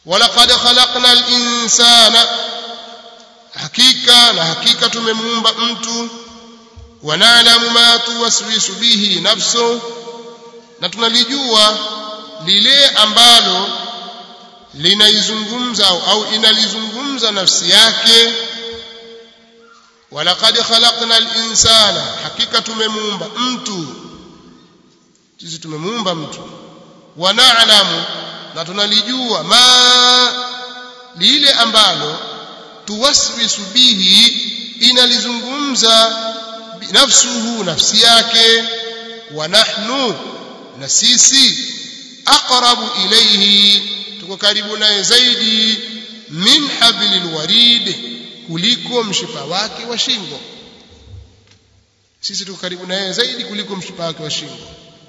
walaqad khalaqna al-insana hakika na hakika tumemuumba mtu wanalamu ma tuwaswisu bihi nafsu na tunalijua lile ambalo linaizungumza au inalizungumza nafsi yake walaqad khalaqna al-insana hakika tumemuumba mtu sisi tumemuumba mtu wanalamu na tunalijua ma lile ambalo tuwaswisu bihi inalizungumza nafsuhu nafsi yake wa nahnu na sisi aqrabu ilayhi tuko karibu naye zaidi min hablil warid kuliko mshipa wake wa shingo sisi tuko karibu naye zaidi kuliko mshipa wake wa shingo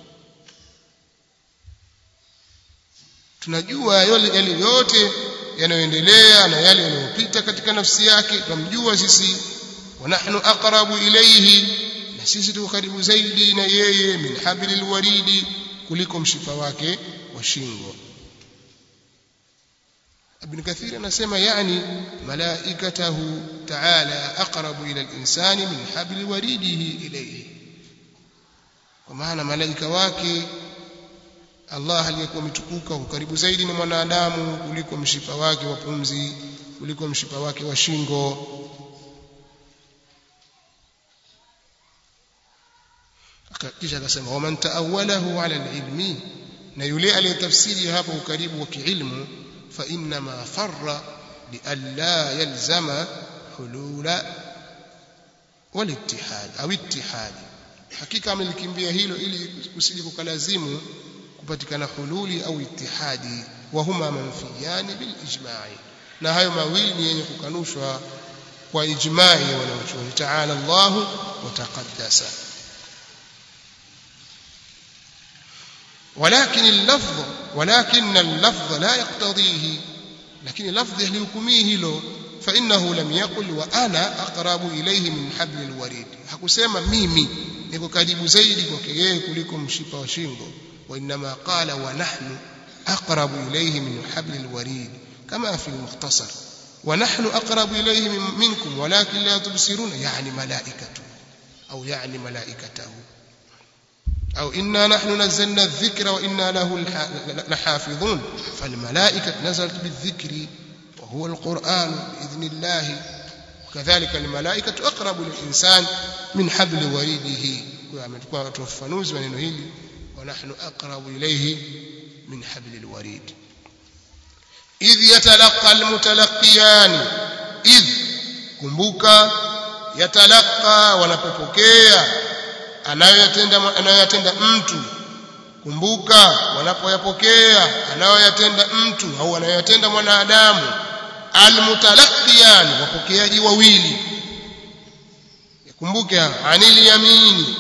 tunajua yale yote yanayoendelea na yale yanayopita katika nafsi yake tunamjua sisi wa nahnu aqrabu ilayhi na sisi tuko karibu zaidi na yeye min hablil waridi kuliko mshipa wake wa shingo Ibn Kathir anasema yani malaikatahu ta'ala aqrabu ila al-insani min habli waridihi ilayhi kwa maana malaika wake Allah aliyekuwa mtukuka karibu zaidi na mwanadamu kuliko mshipa wake wa pumzi kuliko mshipa wake wa shingo kisha akasema waman ta'awwalahu ala al-ilmi na yule aliyetafsiri hapo ukaribu wa kiilmu fa inna ma farra li alla yalzama hulula wal-ittihad au ittihad hakika amelikimbia hilo ili kusije kukalazimu kupatikana hululi au ittihadi wa huma manfiyani bil ijma'i na hayo mawili ni yenye kukanushwa kwa ijma'i ya wanachuoni ta'ala Allahu wa taqaddasa ولكن اللفظ ولكن اللفظ لا يقتضيه لكن اللفظ يحكميه له فإنه لم يقل وأنا أقرب إليه من حبل الوريد hakusema mimi niko karibu zaidi kwake yeye kuliko mshipa wa shingo وإنما قال ونحن أقرب إليه من حبل الوريد كما في المختصر ونحن أقرب إليه منكم ولكن لا تبصرون يعني ملائكته أو يعني ملائكته أو إنا نحن نزلنا الذكر وإنا له لحافظون فالملائكة نزلت بالذكر وهو القرآن بإذن الله وكذلك الملائكة أقرب للإنسان من حبل وريده وعملتكم توفنوز من هيلي ونحن أقرب إليه من حبل الوريد إذ يتلقى المتلقيان إذ kumbuka yatalaka wanapopokea anayoyatenda anayoyatenda mtu kumbuka wanapoyapokea anayoyatenda mtu au anayoyatenda mwanadamu almutalaqiyan wapokeaji wawili kumbuke anil yamini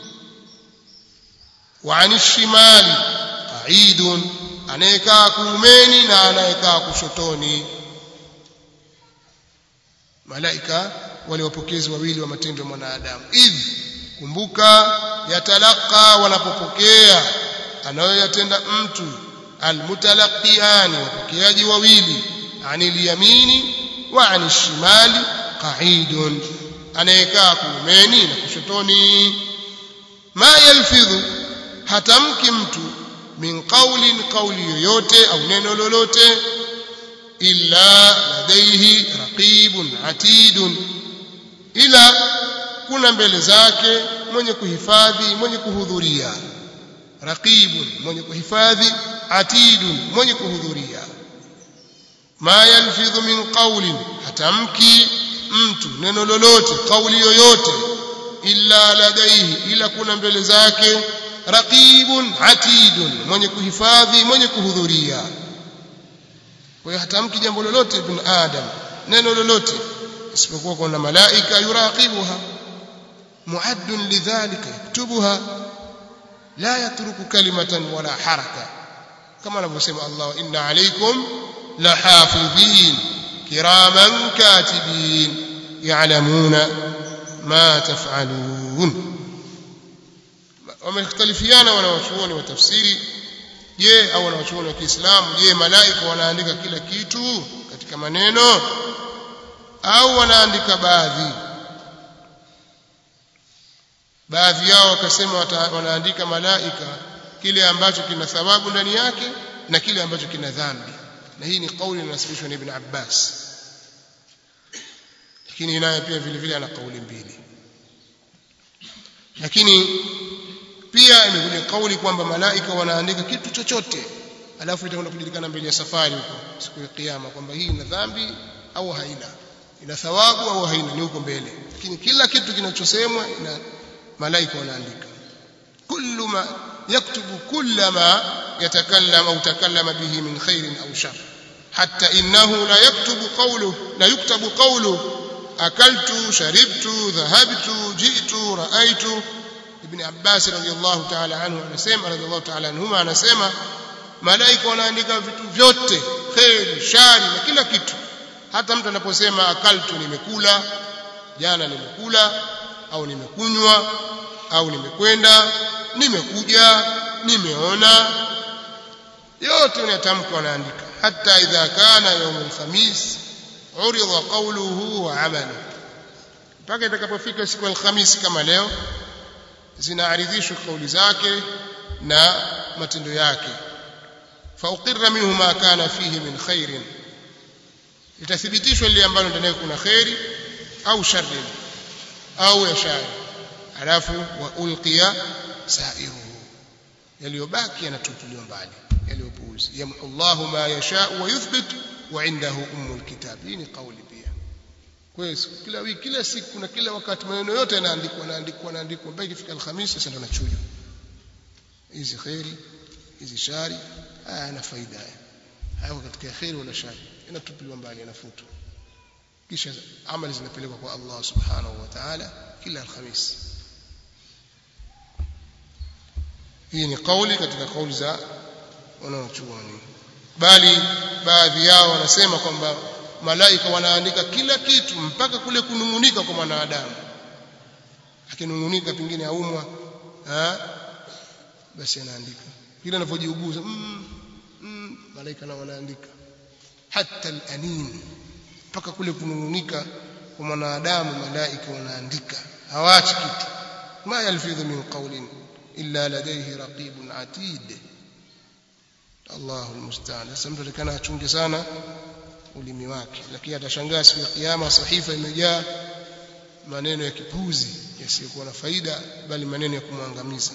wa anil shimali qaidun anayekaa kuumeni na anayekaa kushotoni malaika wale wapokezi wawili wa matendo ya mwanadamu idh kumbuka yatalaka wanapopokea anayoyatenda mtu almutalaqiani wapokeaji wawili anil yamini wa anil shimali qaidun anayekaa kuumeni na kushotoni ma yalfidhu hatamki mtu min qawlin qawli yoyote au neno lolote illa ladaihi raqibun atidun ila kuna mbele zake mwenye kuhifadhi mwenye kuhudhuria raqibun mwenye kuhifadhi atidun mwenye kuhudhuria ma yalfidhu min qawlin hatamki mtu neno lolote kauli yoyote illa ladaihi ila kuna mbele zake raqibun atidun mwenye kuhifadhi mwenye kuhudhuria kwa hiyo hatamki jambo lolote ibn adam neno lolote isipokuwa kuna malaika yuraqibuha muaddun lidhalika yaktubuha la yatruku kalimatan wala haraka kama anavyosema Allah inna alaykum lahafidhin kiraman katibin ya'lamuna ma taf'alun wamekhtalifiana wanawachuoni wa tafsiri je au wanawachuoni wa Kiislamu je malaika wanaandika kila kitu katika maneno au wanaandika baadhi baadhi yao wakasema wanaandika malaika kile ambacho kina thawabu ndani yake na kile ambacho kina dhambi na hii ni kauli inasibishwa na Ibn Abbas lakini naye pia vile vile ana kauli mbili lakini pia imekuja kauli kwamba malaika wanaandika kitu chochote alafu itakwenda kujulikana mbele ya safari huko siku ya kiyama kwamba hii ina dhambi au haina ina thawabu au haina ni huko mbele lakini kila kitu kinachosemwa ina malaika wanaandika kullu ma yaktubu kulla ma yatakallam au takallama bihi min khairin au shar hatta innahu la yaktubu qawluhu la yuktabu qawluhu akaltu sharibtu dhahabtu jitu raaitu ibn abbas radiyallahu ta'ala anhu anasema radiyallahu ta'ala anhuma anasema malaika wanaandika vitu vyote khair shari na kila kitu hata mtu anaposema akaltu nimekula jana nimekula au nimekunywa au nimekwenda nimekuja nimeona yote unatamka wanaandika hata idha kana yawm alkhamis urida qawluhu wa amalu mpaka itakapofika siku alkhamis kama leo zinaaridhishwa kauli zake na matendo yake fauqirra minhu ma kana fihi min khairin itathibitishwa lile ambalo ndani kuna khairi au sharri au ya shari alafu wa ulqiya sairuhu yaliyobaki yanatupiliwa mbali yaliyopuuzi yamhu Allahu ma yasha wa yuthbit wa indahu ummul kitab hii ni kauli pia kwa hiyo kila wiki kila siku na kila wakati maneno yote yanaandikwa yanaandikwa yanaandikwa mpaka ikifika alhamisi sasa ndo nachujwa hizi khairi hizi shari haya yana faida haya hayako katika khairi wala shari yanatupiliwa mbali yanafutwa kisha amali zinapelekwa kwa Allah subhanahu wa ta'ala kila alhamisi hii ni kauli katika kauli za wanaochuoni bali baadhi yao wanasema kwamba malaika wanaandika kila kitu mpaka kule kunungunika kwa mwanadamu akinungunika pengine aumwa basi anaandika kile anavyojiuguza mm, mm, malaika nao wanaandika hata alanin mpaka kule kunungunika kwa mwanadamu malaika wanaandika hawaachi kitu ma yalfidhu min qawlin illa ladayhi raqibun atid Allahu almusta'an sasa mtu atakana achunge sana ulimi wake lakini atashangaa siku ya kiyama sahifa imejaa maneno ya kipuzi yasiyokuwa na faida bali maneno ya kumwangamiza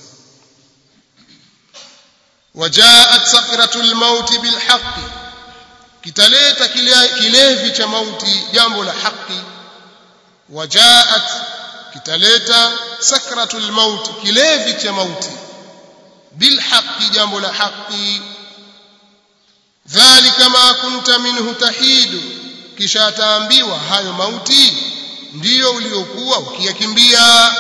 wajaat sakratul maut bilhaq kitaleta kilevi cha mauti jambo la haki wajaat kitaleta sakratul maut kilevi cha mauti bilhaq jambo la haki dhalika ma kunta minhu tahidu kisha ataambiwa hayo mauti ndiyo uliokuwa ukiyakimbia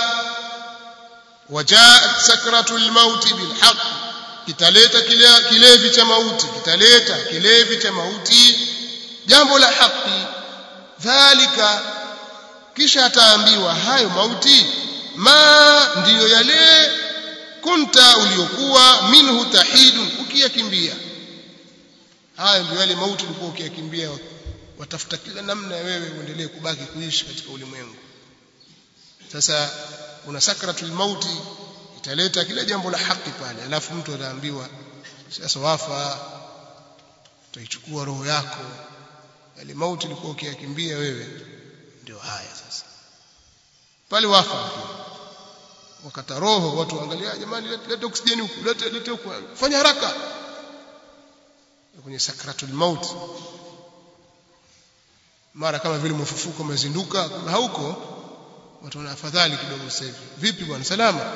wajaat sakratul maut bilhaq kitaleta kilevi cha mauti kitaleta kilevi cha mauti jambo la haki dhalika kisha ataambiwa hayo mauti ma ndiyo yale kunta uliokuwa minhu tahidun ukiyakimbia haya ndio yale mauti ulikuwa ukiyakimbia watafuta kila namna ya wewe uendelee kubaki kuishi katika ulimwengu sasa una sakratul mauti italeta kila jambo la haki pale alafu mtu ataambiwa sasa wafa utaichukua roho yako yale mauti ulikuwa ukiyakimbia wewe ndio haya sasa pale wafa wakata roho watu waangalia jamani lete oksijeni huku lete lete huku fanya haraka kwenye sakratul maut mara kama vile mfufuko umezinduka kama hauko watu wana afadhali kidogo sasa hivi vipi bwana salama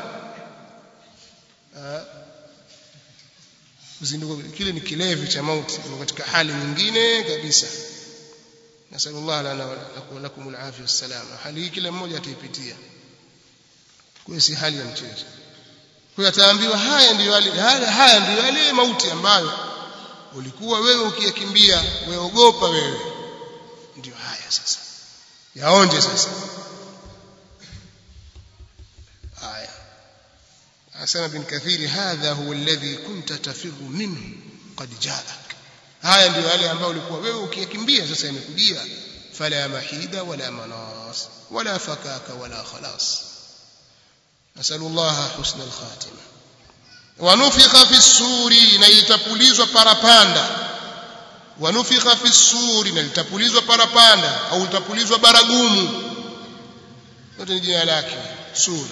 uzinduko kile ni kilevi cha mauti katika hali nyingine kabisa nasallallahu lana wa lakum alafia wassalama hali hii kila mmoja ataipitia kwa si hali ya mchezo kwa ataambiwa haya ndiyo yale haya ndiyo yale mauti ambayo ulikuwa wewe ukiyakimbia weogopa wewe ndio haya sasa yaonje sasa haya asema bin kathiri hadha huwa alladhi kunta tafiru minhu qad jaak haya ndio yale ambayo ulikuwa wewe ukiyakimbia sasa yamekujia fala mahida wala manas wala fakaka wala khalas nasalu Allah husna al-khatima wanufikha fi suri na itapulizwa parapanda wanufikha fi suri na litapulizwa parapanda au litapulizwa baragumu yote ni jina lake suri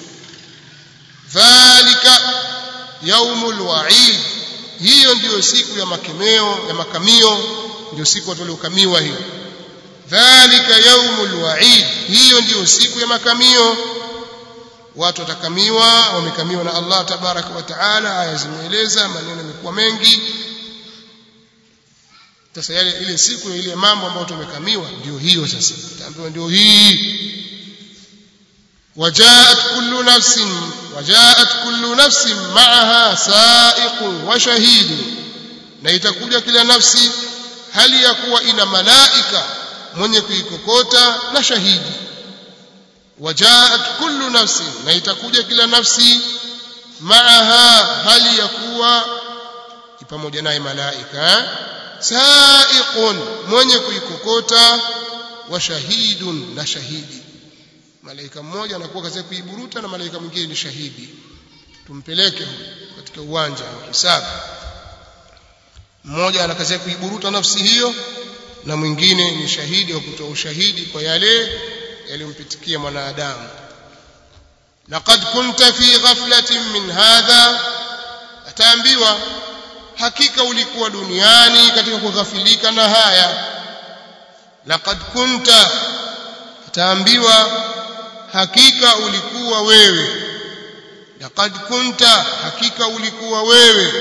dhalika yaumul wa'id hiyo ndiyo siku ya makemeo ya makamio ndio siku watu waliokamiwa hiyo dhalika yaumul wa'id hiyo ndiyo siku ya makamio watu watakamiwa wamekamiwa na Allah tabaraka wa taala aya zimeeleza maneno yamekuwa mengi sasa yale ile siku ya ile mambo ambayo tumekamiwa ndio hiyo sasa taambiwa ndio hii وجاءت كل نفس وجاءت كل نفس معها سائق وشهيد na itakuja kila nafsi hali ya kuwa ina malaika mwenye kuikokota na shahidi wajaat kullu nafsi na itakuja kila nafsi maaha hali ya kuwa pamoja naye malaika saiqun mwenye kuikokota wa shahidun na shahidi malaika mmoja anakuwa kazi kuiburuta na malaika mwingine ni shahidi tumpeleke katika uwanja wa hisabu mmoja ana kazi kuiburuta nafsi hiyo na mwingine ni shahidi wa kutoa ushahidi kwa yale yaliyompitikia mwanadamu laqad kunta fi ghaflatin min hadha ataambiwa hakika ulikuwa duniani katika kughafilika na haya laqad kunta ataambiwa hakika ulikuwa wewe laqad kunta hakika ulikuwa wewe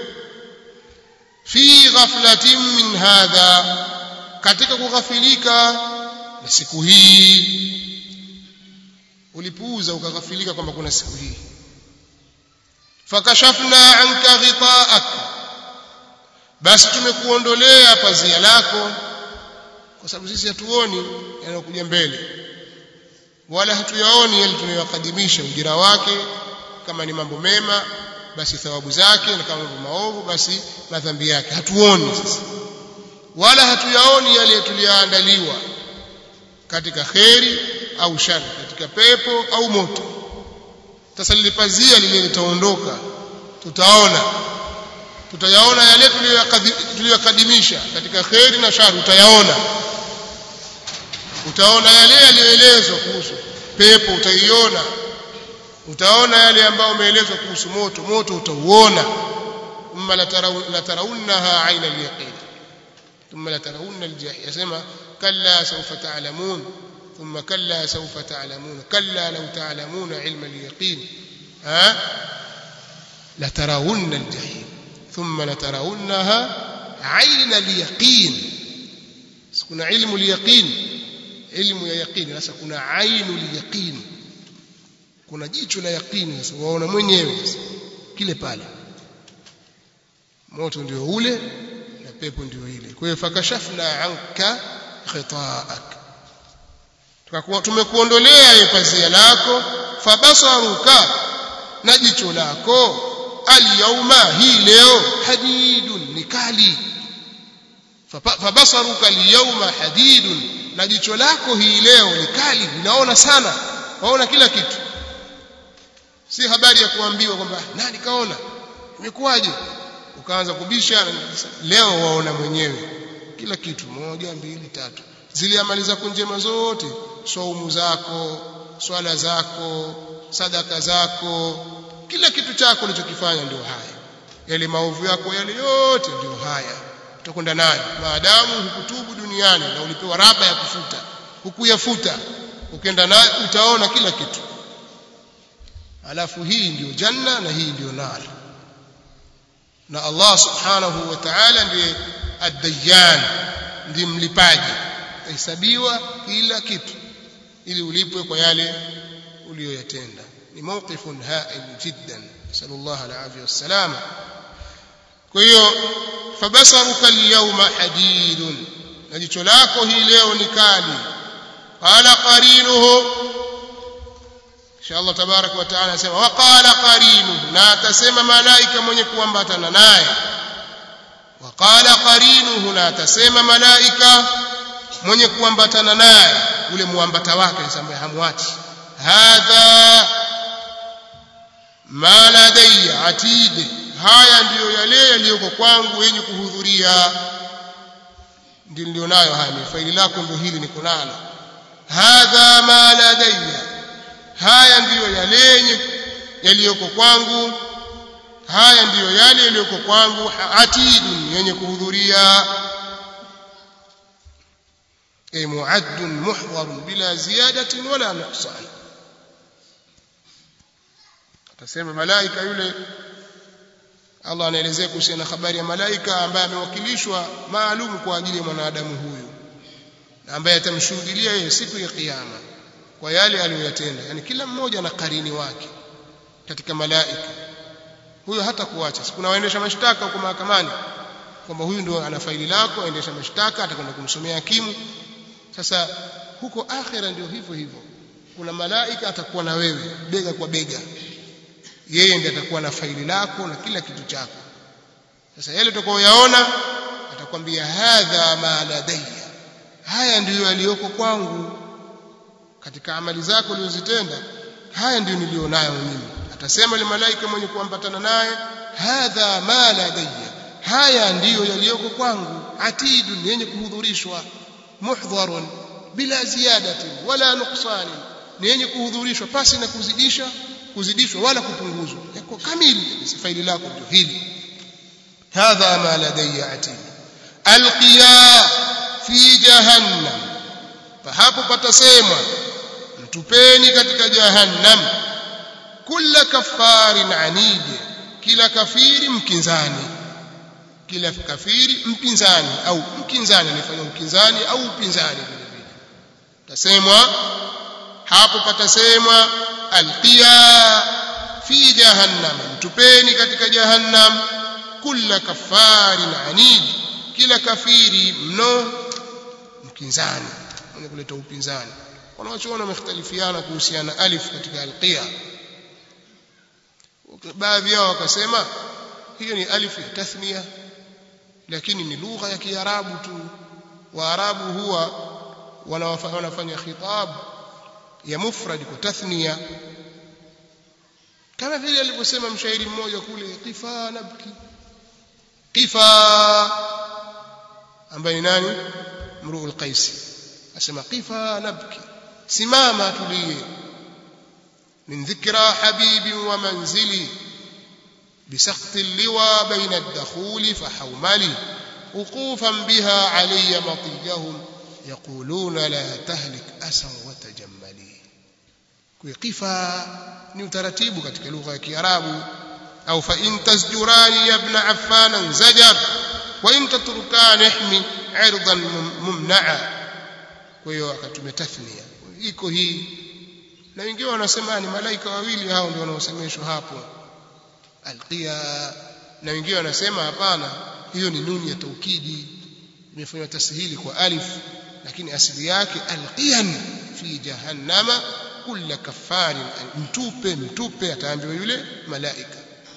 fi ghaflatin min hadha katika kughafilika na siku hii ulipuuza ukaghafilika kwamba kuna siku hii fakashafna anka ghita'ak basi tumekuondolea pazia lako kwa sababu sisi hatuoni yanayokuja mbele wala hatuyaoni yale tunayokadimisha ujira wake kama ni mambo mema basi thawabu zake na kama mambo maovu basi madhambi yake hatuoni sisi wala hatuyaoni yale tuliyoandaliwa katika kheri au shari katika pepo au moto sasa lilipazia lile litaondoka tutaona tutayaona yale tuliyokadimisha katika kheri na shari utayaona utaona yale yaliyoelezwa kuhusu pepo utaiona utaona yale ambayo umeelezwa kuhusu moto moto utauona thumma latarawunnaha aina alyaqin thumma latarawunna aljahim yasema kalla sawfa ta'lamun thumma kalla sawfa ta'lamun kalla law ta'lamuna ilma alyaqin ha latarawunna aljahim thumma latarawunnaha aina alyaqin kuna ilmu alyaqin ilmu ya yaqini sasa kuna ainu yaqini kuna jicho la yaqini sasa waona mwenyewe sasa kile pale moto ndio ule na pepo ndio ile kwa hiyo fakashafna anka khita'ak tukakuwa tumekuondolea ile pazia lako fabasaruka na jicho lako alyauma hii leo hadidun ni kali fabasaruka alyauma hadidun na jicho lako hii leo ni kali linaona sana waona kila kitu si habari ya kuambiwa kwamba nani kaona imekuwaje ukaanza kubisha leo waona mwenyewe kila kitu moja mbili tatu zile amali zako njema zote saumu zako swala zako sadaka zako kila kitu chako ulichokifanya ndio haya yale maovu yako yale yote ndio haya utakwenda nayo maadamu hukutubu duniani na ulipewa raba ya kufuta hukuyafuta ukienda nayo utaona kila kitu alafu hii ndiyo janna na hii ndiyo nar na Allah subhanahu wa ta'ala ndiye ad-dayyan ndiye mlipaji hesabiwa kila kitu ili ulipwe kwa yale uliyoyatenda ni mawqifun ha'il jiddan sallallahu alayhi wasallam kwa hiyo fabasaruka al-yawma hadidun na jicho lako hii leo ni kali qala qarinuhu kisha Allah tabarak wa taala anasema waqala qarinu na atasema malaika mwenye kuambatana naye waqala qarinuhu na atasema malaika mwenye kuambatana naye ule muambata wake ambaye hamwachi hadha ma ladayya atid haya ndiyo yale yaliyoko kwangu yenye kuhudhuria ndio nilionayo haya ni faili lako ndio hili niko nalo hadha ma ladayya haya ndiyo yale yenye yaliyoko kwangu haya ndiyo yale yaliyoko kwangu atidun yenye kuhudhuria ay muaddun muhdharun bila ziyadatin wala nuqsan atasema malaika yule Allah anaelezea kuhusiana na habari ya malaika ambaye amewakilishwa maalum kwa ajili ya mwanadamu huyu ambaye atamshuhudia yeye siku ya kiyama kwa yale aliyoyatenda yani kila mmoja na karini wake katika malaika huyo hata kuacha kuna waendesha mashtaka huko mahakamani kwamba huyu ndio ana faili lako aendesha mashtaka atakwenda kumsomea hakimu sasa huko akhera ndio hivyo hivyo kuna malaika atakuwa na wewe bega kwa bega yeye ndiye atakuwa na faili lako na kila kitu chako sasa yale utakayoyaona atakwambia hadha ma ladayya haya ndiyo yaliyoko kwangu katika amali zako ulizozitenda haya ndiyo nilionayo mimi atasema yule malaika mwenye kuambatana naye hadha ma ladayya haya ndiyo yaliyoko kwangu atidun yenye kuhudhurishwa muhdharun bila ziyadatin wala nuqsanin ni yenye kuhudhurishwa pasi na kuzidisha kuzidishwa wala kupunguzwa yako kamili kabisa faili lako ndio hili hadha ma ladayya atid alqiya fi jahannam hapo patasemwa mtupeni katika jahannam kila kafarin anid kila kafiri mkinzani kila kafiri mpinzani au mkinzani anafanya mkinzani au upinzani vile vile tasemwa hapo patasemwa alqiya fi jahannam mtupeni katika jahannam kila kafarin anid kila kafiri mno mkinzani mwenye kuleta upinzani wanaochuona wamekhtalifiana kuhusiana alif katika alqiya baadhi yao wakasema hiyo ni alif ya tathnia lakini ni lugha ya kiarabu tu waarabu huwa wanafanya khitab ya mufrad kwa tathnia kama vile alivyosema mshairi mmoja kule qifa nabki qifa ambaye ni nani mruul qaisi asema qifa nabki simama tulie من ذكرى حبيب ومنزلي بسقط اللوى بين الدخول فحوملي وقوفا بها علي مطيهم يقولون لا تهلك أسا وتجملي كيقفا ni utaratibu katika lugha ya Kiarabu au fa in tasjurani ya ibn Affan zajar wa in tatrukani ihmi irdan mumna'a kwa hiyo akatumia tathnia iko hii na wengine wanasema ni malaika wawili hao ndio wanaosemeshwa hapo alqiya na wengine wanasema hapana hiyo ni nuni ya taukidi imefanywa tasihili kwa alif lakini asili yake alqiyan fi jahannama kulla kafarin mtupe mtupe ataambiwa yule malaika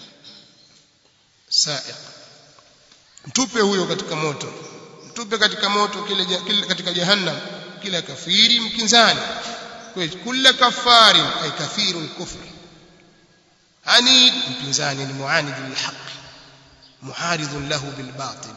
sa'iq mtupe huyo katika moto mtupe katika moto kile, kile katika jahannam kila kafiri mkinzani كل كفار أي كثير الكفر عنيد mpinzani معاند للحق معارض له بالباطل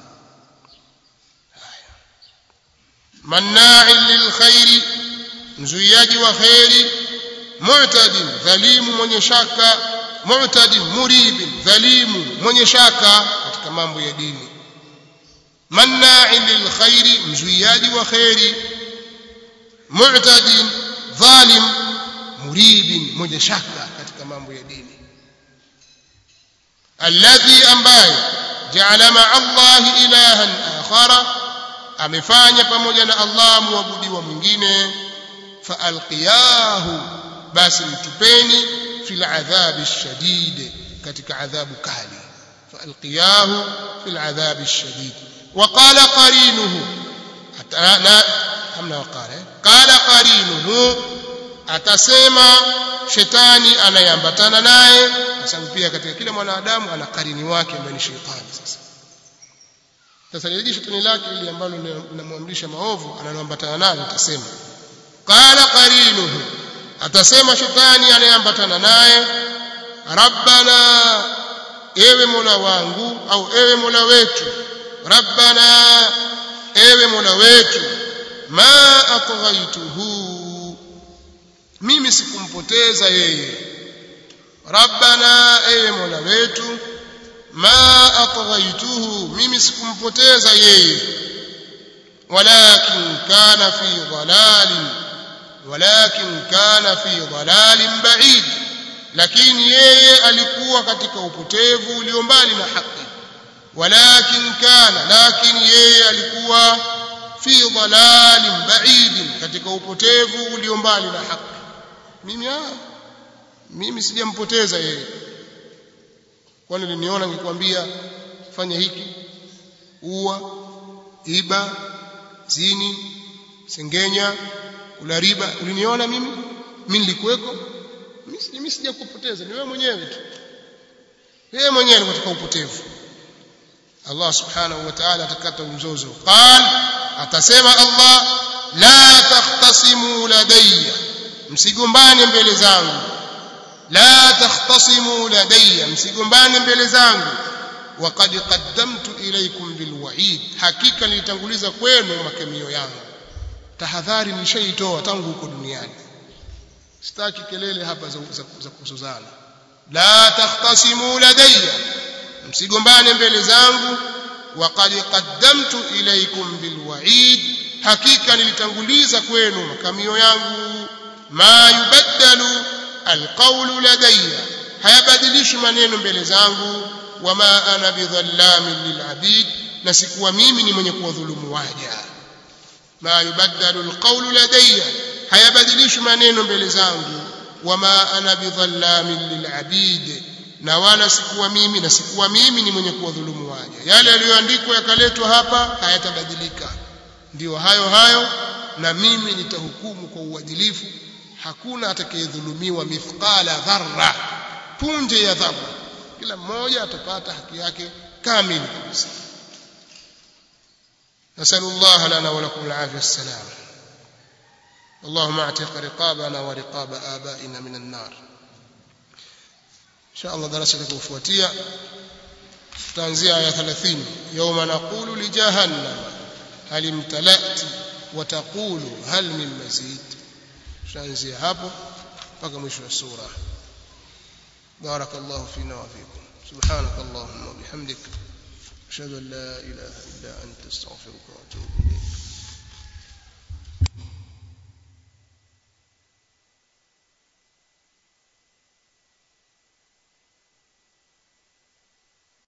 مناع للخير mzuiaji wa khairi mu'tadin dhalimu mwenye shaka mu'tadin muribin dhalimu mwenye shaka katika mambo ya dini manna'in lilkhairi mzuiaji wa khairi mu'tadin dhalim muribin mwenye shaka katika mambo ya dini alladhi ambaye jaala ma Allah ilahan akhara amefanya pamoja na Allah muabudiwa mwingine faalqiyahu basi mtupeni fil adhabi shadid katika adhabu kali faalqiyahu fil adhabi shadid وقال قرينه hamna waqala qala qarinuhu atasema shetani anayeambatana naye kwa sababu pia katika kila mwanadamu ana karini wake ambaye ni shetani sasa sasa lile shetani lake ili ambalo linamwamrisha maovu analoambatana nalo atasema qala qarinuhu atasema shetani anayeambatana naye rabbana ewe mola wangu au ewe mola wetu rabbana ewe mola wetu ma atghaituhu mimi sikumpoteza yeye rabbana ewe mola wetu ma atghaituhu mimi sikumpoteza yeye walakin kana fi dhalalin walakin kana fi dhalalin ba'id lakini yeye alikuwa katika upotevu ulio mbali na haki walakin kana lakini yeye alikuwa fi dhalalin ba'id katika upotevu ulio mbali na haki mimi ah mimi sijampoteza yeye kwani uliniona nikikwambia fanya hiki ua iba zini sengenya kula riba uliniona mimi mimi nilikuweko mimi sijakupoteza ni wewe mwenyewe tu wewe mwenyewe katika upotevu Allah subhanahu wa ta'ala atakata mzozo qal atasema Allah la takhtasimu ladayya msigombane mbele zangu la takhtasimu ladayya msigombane mbele zangu waqad qaddamtu ilaykum bilwa'id hakika nilitanguliza kwenu makemio yangu tahadhari nishaitoa tangu huko duniani sitaki kelele hapa za, za, za kuzozana la takhtasimu ladayya msigombane mbele zangu waqad qaddamtu ilaykum bilwa'id hakika nilitanguliza kwenu makamio yangu ma yubaddalu alqawlu ladayya hayabadilishi maneno mbele zangu wama ana bidhallamin lilabid na sikuwa mimi ni mwenye kuwadhulumu waja ma yubaddalu alqawlu ladayya hayabadilishi maneno mbele zangu wama ana bidhallamin lilabid na wala sikuwa mimi na sikuwa mimi ni mwenye kuwadhulumu waja yale yaliyoandikwa yakaletwa hapa hayatabadilika ndio hayo hayo na mimi nitahukumu kwa uadilifu hakuna atakayedhulumiwa mithqala dharra punje ya dharra kila mmoja atapata haki yake kamili kabisa نسأل الله لنا ولكم العافية السلام اللهم اعتق رقابنا ورقاب آبائنا من النار إن شاء الله درستك وفواتية تنزيع آية 30 يوم نقول لجهنم هل امتلأت وتقول هل من مزيد تنزيع hapo mpaka mwisho wa sura بارك الله فينا وفيكم سبحانك اللهم وبحمدك أشهد أن لا إله إلا أنت استغفرك وأتوب إليك